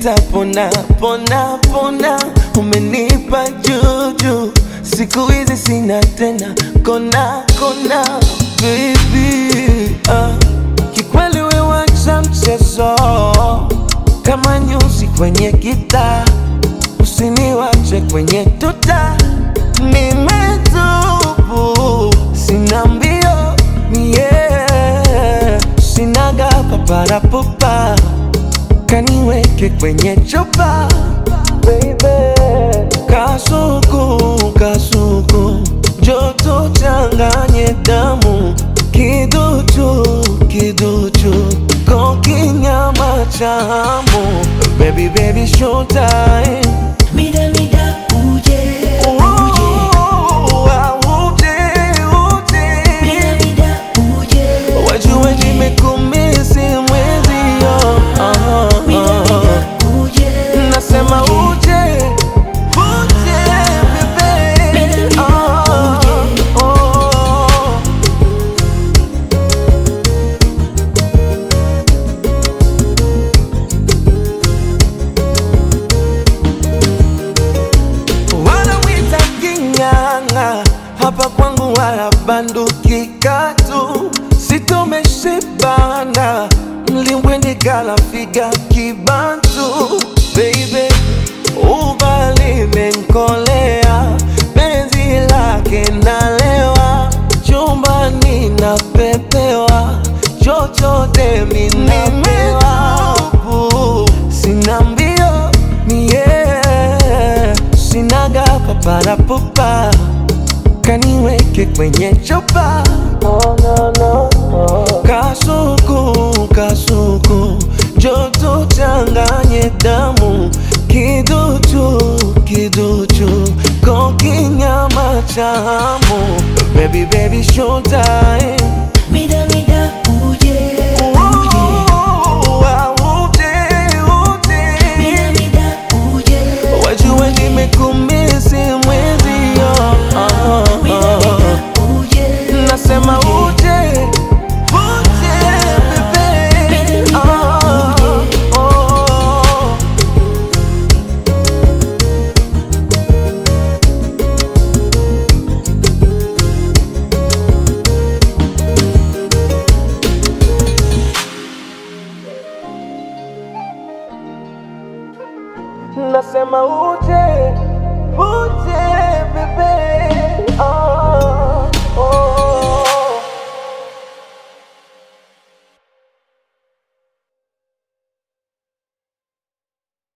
nitapona pona pona, umenipa juju, siku hizi sina tena kona kona, baby ah. Kikweli we wacha mchezo kama nyuzi kwenye gitaa, usiniwache kwenye tuta, nimetubu sina mbio yeah. sinaga paparapupa kaniweke kwenye chupa baby. Kasuku kasuku joto changanye damu kiduchu kiduchu kokinyama chamu baby baby showtime Mida mida uje uje Mida mida uje Wajue nimekumisi mwezio Mida mida uje Nasema uje uje bebe Ah, oh. wanawita king'ang'a, hapa kwangu wala banduki katu, sitomeshibana mlimbwende kala figa kibantu baby, ubali menkolea penzi lake nalewa chumbani napepewa chochote minapewa sina mbio mie sinaga paparapupa kaniweke kwenye chupa kasuku kasuku joto changanye damu kiduchu kiduchu kokinyama chamu baby baby showtime Mida mida uje Mida mida uje Wajue nimekumisi mwezio Mida mida uje Nasema uje uje bebe Ah, oh. Nasema uje uje bebe ah.